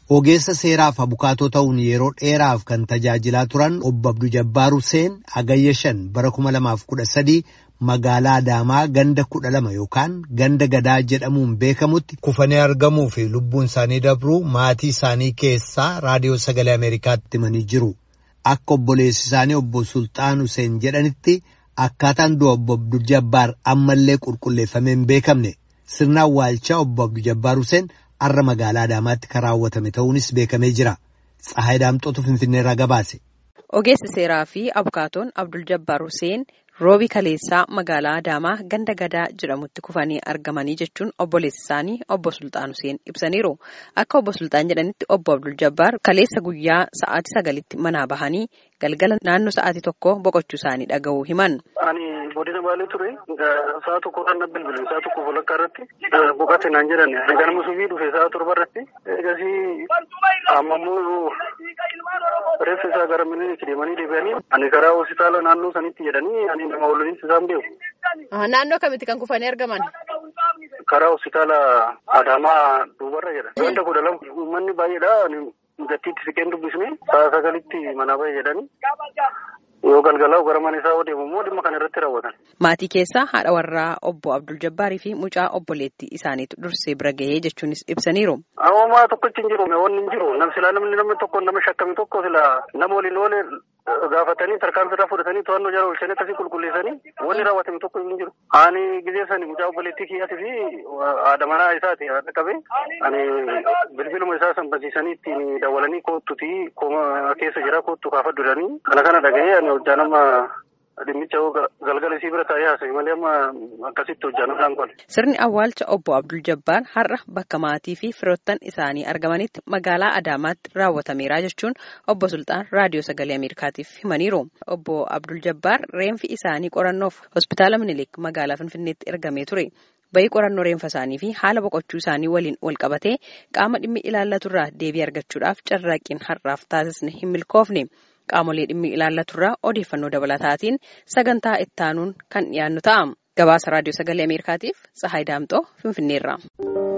Ogeessa seeraaf abukaatoo ta'uun yeroo dheeraaf kan tajaajilaa turan obbo Abduu Jabbaar Huseen Agayya shan bara kuma lamaaf kudha sadii magaalaa Adaamaa ganda kudha lama yookaan ganda gadaa jedhamuun beekamutti kufanii argamuu fi lubbuun isaanii dabruu maatii isaanii keessaa raadiyoo sagalee Ameerikaatti himanii jiru. Akka obboleessi isaanii obbo Sultaan Huseen jedhanitti akkaataan du'a obbo Abduu Jabbaar ammallee qulqulleeffamee hin beekamne sirna awwaalchaa obbo Abduu Jabbaar Huseen. Har'a magaalaa Adaamaatti kan raawwatame ta'uunis beekamee jira. Tsahaay Daamxootu Finfinneerraa gabaase. Ogeessi seeraa fi abukaatoon Abdul Jabbaar Huseen roobi kaleessaa magaalaa Adaamaa ganda gadaa jedhamutti kufanii argamanii jechuun obboleessi isaanii obbo Sultaan Huseen ibsaniiru. Akka obbo Sultaan jedhanitti obbo Abdul Jabbaar kaleessa guyyaa sa'aatii sagalitti manaa bahanii galgala naannoo sa'aatii tokko boqochuu isaanii dhaga'uu himan. Ani godina baalee ture sa'a tokkodhaan na bilbile sa'a tokko walakkaa irratti boqote naan jedhan ganama subii dhufe sa'a torba irratti eegasii ammammoo reeffa isaa gara miniitti deemanii deebi'anii ani karaa hospitaala naannoo sanitti jedhanii ani nama walitti isaan beeku. Naannoo kamitti kan kufanii argaman? Karaa hospitaala Adaamaa duubarra jedha. Ganda kudha lama uummanni baay'eedha. Gattiitti siqeen dubbisne sa'a sagalitti manaa bahe jedhanii. Yoo galgalaa gara mana isaa deemu immoo dhimma kana irratti raawwatan. Maatii keessaa haadha warraa obbo Abdul Jabbaarii fi mucaa obboleettii isaaniitu dursee bira gahee jechuunis ibsaniiru. Hoomaa tokkochi hin jiru, wanni hin jiru. Silaa namni namni tokko nama shakkame tokko silaa nama waliin oole gaafatanii tarkaanfii irraa fudhatanii to'annoo jala oolchanii akkasii qulqulleessanii wanni raawwatame tokko hin jiru. Ani gizee sani mucaa obboleettii kiyyaatii fi haadha manaa isaati haadha qabee ani bilbiluma isaa san barsiisanii ittiin dawwalanii koottuti keessa jira koottu kaafadhu jedhanii kana kana dhaga'ee ani hojjaa nama dhimmicha galgala isii bira taa'ee haasa'e malee amma akkasitti hojjaa nama qole. Sirni awwaalcha obbo Abdul Jabbaar har'a bakka maatii fi firoottan isaanii argamanitti magaalaa Adaamaatti raawwatameera jechuun obbo Sultaan raadiyoo sagalee Ameerikaatiif himaniiru. Obbo Abdul Jabbaar reenfi isaanii qorannoof hospitaala Minilik magaalaa Finfinneetti ergamee ture. Bayii qorannoo reenfa isaanii fi haala boqochuu isaanii waliin wal qabatee qaama dhimmi ilaallaturraa deebii argachuudhaaf carraaqqiin har'aaf taasisne hin milkoofne. Qaamolee dhimmi ilaallaturraa odeeffannoo dabalataatiin sagantaa ittaanuun kan dhiyaannu ta'a. Gabaasa raadiyoo sagalee Ameerikaatiif Tsahaay Daamxoo Finfinneerraa.